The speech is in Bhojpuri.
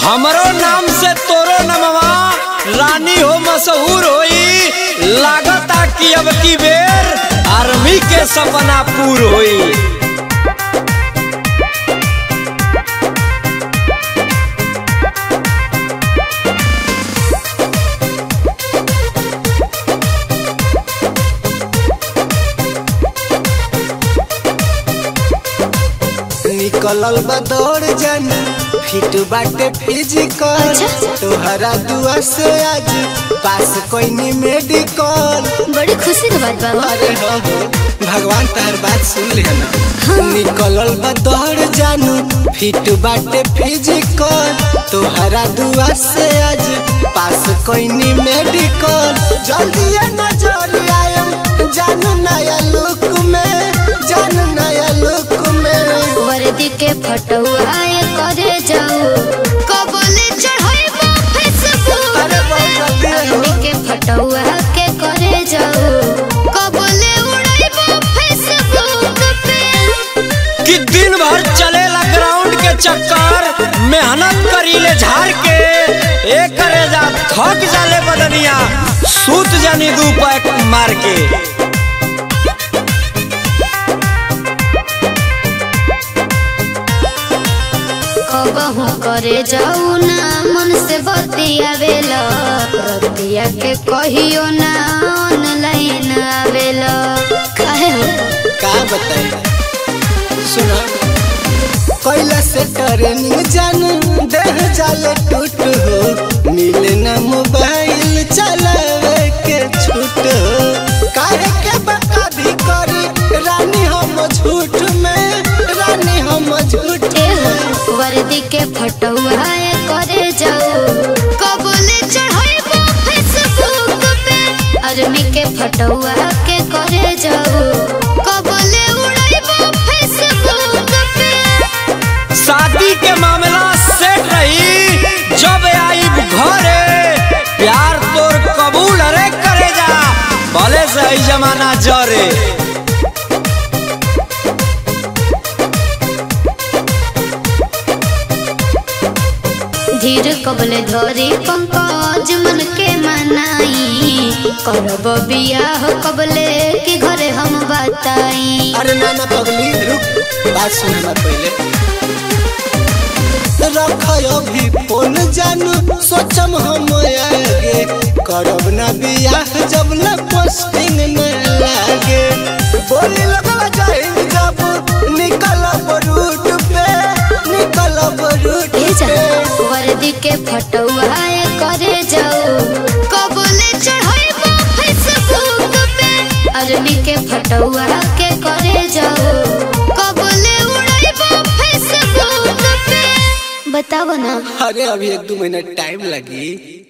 हमरो नाम से तोरो नमवा रानी हो मशहूर होई लागता कि अब की बेर आर्मी के सपना पूर होई निकलल बा दौड़ जन फिट बाटे फिजिकल अच्छा। तोहरा दुआ से आज पास कोई नी मेडिकल बड़ी खुशी के बात बा हो। अरे हो हो भगवान तार बात सुन ले ना निकलल बा दौड़ जानू फिट बाटे फिजिकल तोहरा दुआ से आज पास कोई नी मेडिकल जल्दी नजर आयम जानू नया लुक में जानू नया लुक में वर्दी के फटुआ करे जाऊ कबले चढ़ाइबो फेसबुक अरे बहुत जल्दी है हो। वर्दी के फटुआ के करे जाऊ कबले उड़ाइबो फेसबुक पे कि दिन भर चलेला ग्राउंड के चक्कर मेहनत करीले झाड़ के एक करे जा थक जाले बदनिया सूत जानी दू पैक मार के कबहू करे जाऊ ना मन से बतियावेला रतिया के कहियो ना ऑनलाइन आवेला काहे हो का बताई सुना कैला से ट्रेनिंग जान देह जाले टूट हो मिले ना मोबाइल चलावे के छूट हो काहे के बका भी करी रानी हम झूठ में रानी हम झूठ ए हो, वर्दी के फटुआ करे जाऊ कबले चढ़ाइबो फेसबुक पे आर्मी के फटुआ के करे जाऊ कबले उड़ाइबो फेसबुक पे शादी के मामला सेट रही जब आई घरे प्यार तोर कबूल अरे करे जा भले से ई जमाना जरे धीर कबले धरी पंकज मन के मनाई करब बियाह कबले के घरे हम बताई अरे ना ना पगली रुक बात सुन मत पहले रख अभी फोन जानू सोचम हम आगे करब ना बियाह जब ना पोस्टिंग न लागे बोली लगवा जाए जब निकलब रूट पे निकलब रूट ए जा, पे वर्दी के फटुआ करे जाऊ कबले चढ़ाइबो फेसबुक पे आर्मी के फटुआ के करे जाऊ कबले उड़ाइबो फेसबुक पे बताओ ना अरे अभी एक दो मिनट टाइम लगी